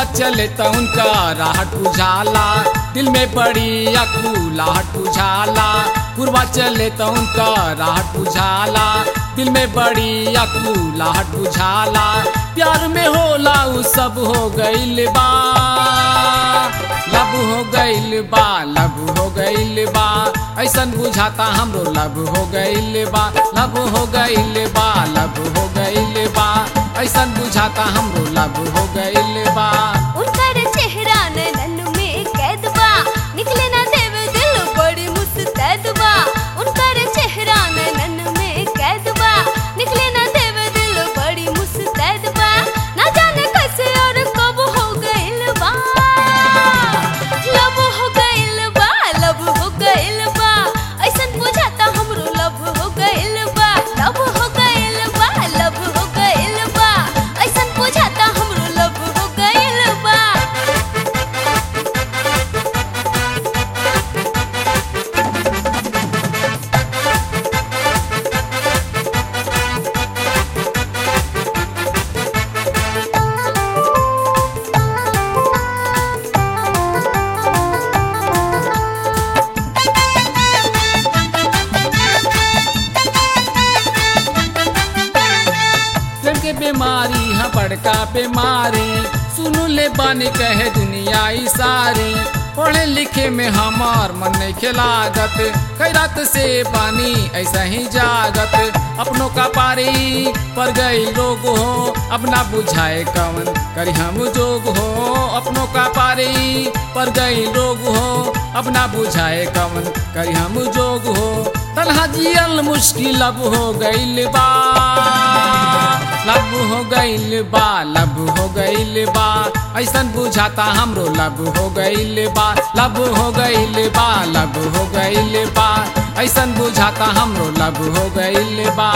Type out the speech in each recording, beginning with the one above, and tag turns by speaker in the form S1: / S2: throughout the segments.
S1: चले तो उनका राहट बुझाला दिल में बड़ी अकुलाहट बुझाला पूर्वा चले तो उनका राहट बुझाला दिल में बड़ी अकुलाहट बुझाला प्यार में होला उ सब हो गइल बा लब हो गइल बा लब हो गइल बा ऐसन बुझाता हमरो लब हो गइल बा लब हो गइल बा लब हो गइल बा ऐसन बुझाता हमरो लब हो गइल बा
S2: उनकर चेहरा नैनन में कैद बा निकले ना देवे दिल बड़ी मुस्तैद बा उनकर चेहरा नैनन में कैद बा निकले ना देवे दिल बड़ी मुस्तैद बा ना जाने कैसे और कब हो गइल बा लब हो गइल बा लब हो गइल बा ऐसन बुझाता हमरो लब हो गइल बा लब हो गइल बा लब हो गइल बा ऐसन बुझाता हमरो लब हो गइल बा
S1: प्रेम के बीमारी है बड़का बीमारी सुनु ले बानी कहे दुनिया ई सारी पढ़े लिखे में हमार मन नहीं खिलागत कई रात से पानी ऐसा ही जागत अपनों का पारी पर गई लोग हो अपना बुझाए कवन करी हम जोग हो अपनों का पारी पर गई लोग हो अपना बुझाए कवन करी हम जोग हो तन्हा जियल मुश्किल अब हो गइल बा लब हो गइल बा लब हो गइल बा ऐसन बुझाता हमरो लब हो गइल बा लब हो गइल बा लब हो गइल बा ऐसन बुझाता हमरो लब हो गइल बा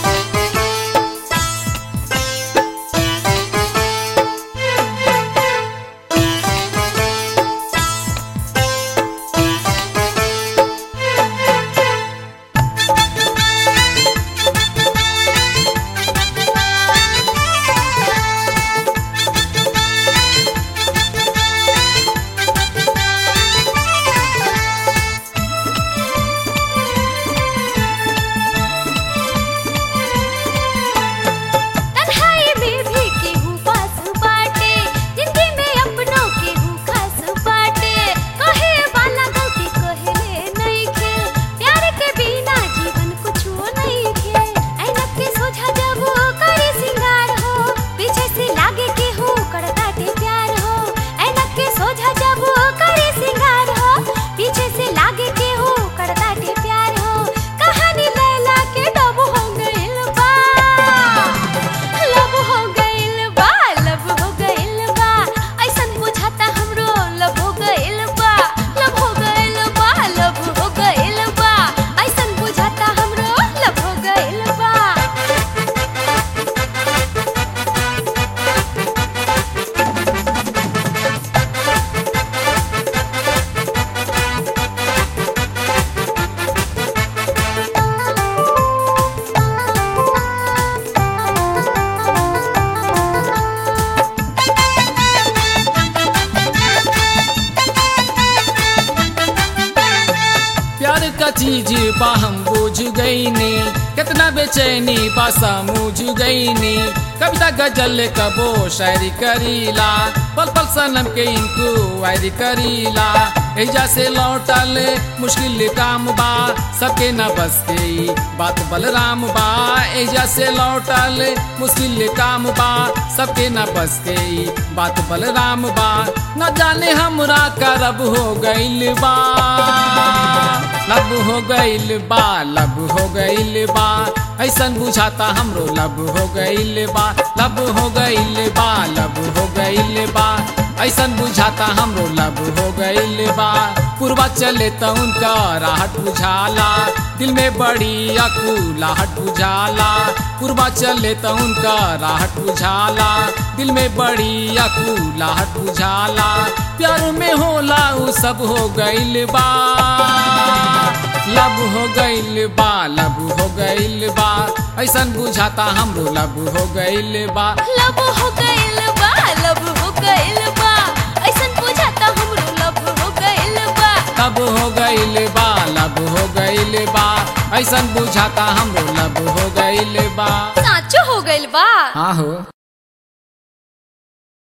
S2: तन्हाई में भी केहू पास बाटे जिंदगी में अपनों केहू खास बाटे कहे वाला गलती कहले नहीं खे प्यार के बिना जीवन कुछो नहीं खे ऐनक के सोझा जब वो करे सिंगार हो पीछे से लागे केहू करताटे प्यार हो ऐनक के सोझा जब वो करे सिंगार हो पीछे से लागे केहू करताटे प्यार हो कहानी लैला के डब हो गइल बा लब हो गइल बा लब हो गइल बा ऐसन बुझाता हमरो लब हो गइल बा लब हो गइल बा लब हो गइल बा ऐसन बुझाता हमरो लब हो गइल बा
S1: प्यार का चीज बा हम बुझ गईनी कितना बेचैनी बा समझ गईनी कविता गजल कबो शायरी करीला पल पल सनम के इनको वायरी करीला एजा से लौटल मुश्किल काम बा सबके न बस के ई बात बलराम बा एजा से लौटल मुश्किल काम बा सबके न बस के ई बात बलराम बा न जाने हमरा करब हो गइल बा लब हो गइल बा लब हो गइल बा ऐसन बुझाता हमरो लब हो गइल बा लब हो गइल बा लब हो गइल बा ऐसन बुझाता हमरो लब हो गइल बा पूर्वा चले त उनका राहट बुझाला दिल में बड़ी अकुलाहट बुझाला पूर्वा चले त उनका राहट बुझाला दिल में बड़ी अकुलाहट बुझाला प्यार में होला उ सब हो गइल बा लब हो गइल बा लब हो गइल बा ऐसन बुझाता हमरो लब हो गइल बा
S2: लब हो गइल बा लब हो गइल बा
S1: तब हो गईल बा लब हो गईल बा ऐसन बुझाता हमरो लब हो गईल बा
S2: साचो हो गइल बा
S1: हाँ हो